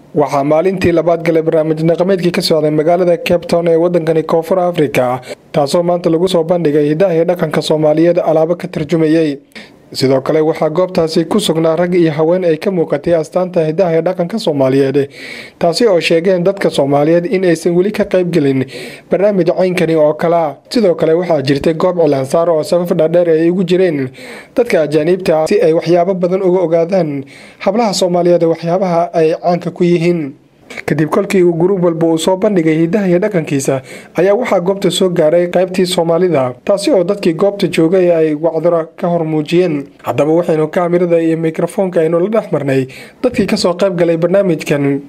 waxaa maalintii labaad galay barnaamij dhaqameedkii ka socday magaalada cape town ee wadankani koonfur afrika taasoo maanta lagu soo bandhigay hidaha iyo dhaqanka soomaaliyeed alaabo ka tarjumayay sidoo kale waxaa goobtaasi ku sugnaa rag iyo haween ay ka muuqatay astaanta hidaha ee dhaqanka soomaaliyeed taasi oo sheegeen dadka soomaaliyeed in aysan weli ka qaybgelin barnaamij caynkani oo kalea sidoo kale waxaa jirtay goob cilaansaar oo safaf dhaadheer ay ugu jireen dadka ajaaniibta si ay waxyaabo badan uga ogaadaan hablaha soomaaliyeed waxyaabaha ay caanka ku yihiin kadib kolkii uu guruub walba uu soo bandhigay hidaha iyo dhaqankiisa ayaa waxaa goobta soo gaaray qaybtii soomaalida taasi oo dadkii goobta joogay ay wacdaro ka hor muujiyeen haddaba waxaynu kaamirada iyo mikrofoonka aynu la dhex marnay dadkii kasoo qayb galay barnaamijkan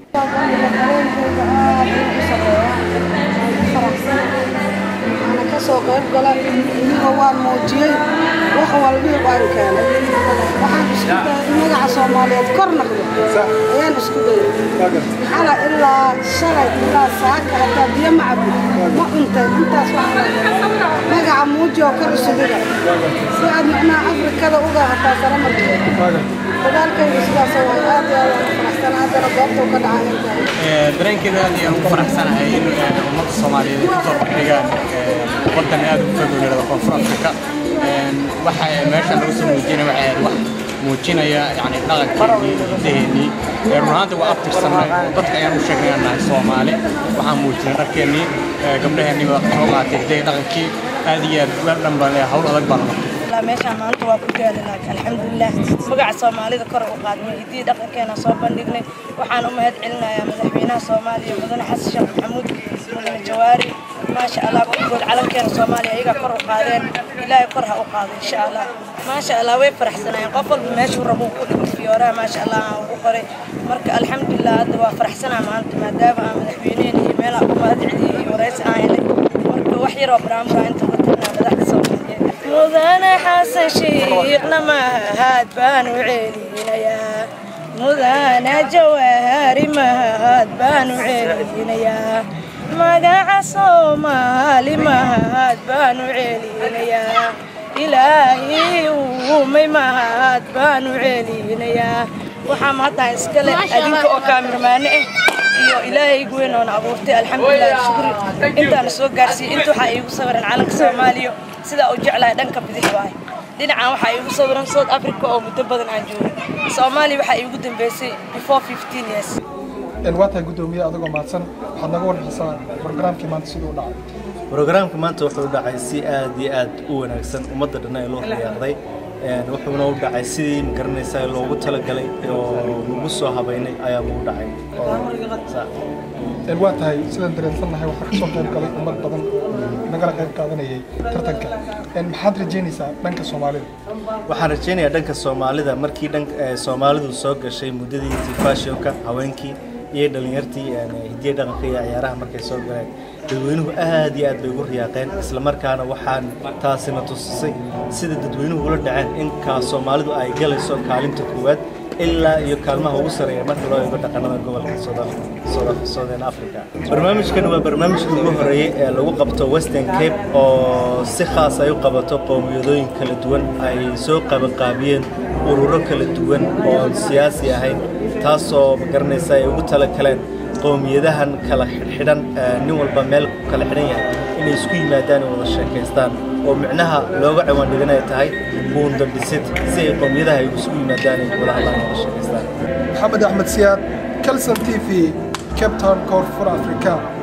kasoo qayb gala iniga waan muujiyey wax walbii waan keenay waxaan isku dayay in magaca soomaaliyeed kor naqdo ayaan isku dayay xala ilaa shalay ilaa saaka hataa biyo ma cabin ma cuntay intaas waxaa magaca muuji oo kor isu dhiga si aad macnaha afrikada uga hataa sara markeed dadaalkaygu sidaas waay aad iyo aad waan faraxsan haddana goobta ka dhacay dareenkeeda aad ayaan ugu faraxsanahay in ummadda soomaaliyeed ay kusoo bandhigaan wadan aad u fog yidhahdo koonfur afrika waxa meesha lagu soo muujinaya waxay ahayd wax muujinaya yani dhaqankeenii hidaheennii run ahaanta waa abtirsanay dadka ayaan u sheegnay inaan nahay soomaali waxaan muujinay dharkeennii gabdhaheennii waa soo qaatay hidahe dhaqankii aad iyo aad wel dhan baan hawl adag baan qabtay meeshaan maanta waa ku daalanaa alxamdulilah magaca soomaalida kor u qaadnay hiddii dhaqankeena soo bandhignay waxaan u mahad celinayaa madaxweynaha soomaaliya mudane xasan sheekh maxamuud mudane jawaari maasha allah kulligood calankeena soomaaliya ayagaa kor u qaadeen ilaahay kor ha u qaado insha allah maasha allah way faraxsanayeen qof walba meeshuu rabo ku dhigo fiyooraha maasha allah aan ugu qoray marka alxamdulilah hadda waa faraxsanaa maanta maadaama aan madaxweyneen iyo meelaha u mahad celiyey iyo waraysi aan helay marka wax yaroo baraamura inta uga tagnaa madaxda soomaaliyeed mudane xasan shiiqna mahad baan u celinayaa mudane jawaari mahad baan u celinayaa magaca soomaali mahad baan u celinayaa ilaahay uumay mahad baan u celinayaa waxaa mahaddaha iskale adinka oo kaamirmaane ah iyo ilaahay weyn oona abuurtay alxamdulilah shukri intaana soo gaarsiiyey inta waxaa iigu sawiran calanka soomaaliya sidaa u jeclahay dhanka bidix waay dhinacan waxaa iigu sawiran south africa oo muddo badan aan joogay soomaaliya waxaa iigu dambeysay before fifteen years waa tahay guddoomiye adigoo mahadsan waxaad naga warbixisaa barnaamijkii maanta siduu u dhacay brograamka maanta wuxuu u dhacay si aad iyo aad u wanaagsan ummadda dhan ee loo riyaaqday wuxuuna u dhacay sidii magaranaysaa loogu talagalay oo lagu soo habaynay ayaa ugu dhacay waa tahay sidaan dareensannahay waxaa kasoo qayb galay ummad badan nagala qayb qaadanayay tartanka maxaad rajeynaysaa dhanka soomaalida waxaan rajaynayaa dhanka soomaalida markii dhan soomaalidu soo gashay muddadii tifashionka haweenkii iyo dhalinyartii hidiya dhaqanka iyo ciyaaraha markay soo galeen dadweynuhu aad iyo aad bay ugu riyaaqeen islamarkaana waxaan taasina tusisay sida dadweynuhu ula dhaceen in kaa soomaalidu ay galayso kaalinta koowaad ilaa iyo kaalmaha ugu sareeya marka loo eego dhaqanada gobolka southern africa barnaamijkan waa barnaamijkii ugu horeeyey ee lagu qabto western cape oo si khaas ay u qabato qowmiyadooyin kala duwan ay soo qabanqaabiyeen ururo kala duwan oo siyaasi ahayn taasoo magaranaysa ay ugu tala galeen qowmiyadahan kala xidhan nin walba meel ku kala xidhan yahay inay isku yimaadaan oo wada sheekaystaan oo micnaha looga ciwaan dhiganay tahay buunda dhisid si ay qowmiyadaha ay isugu yimaadaan ay wada hadlaan wada sheekaystaan maxamed axmed siyaad calson t v cape town koonfur africa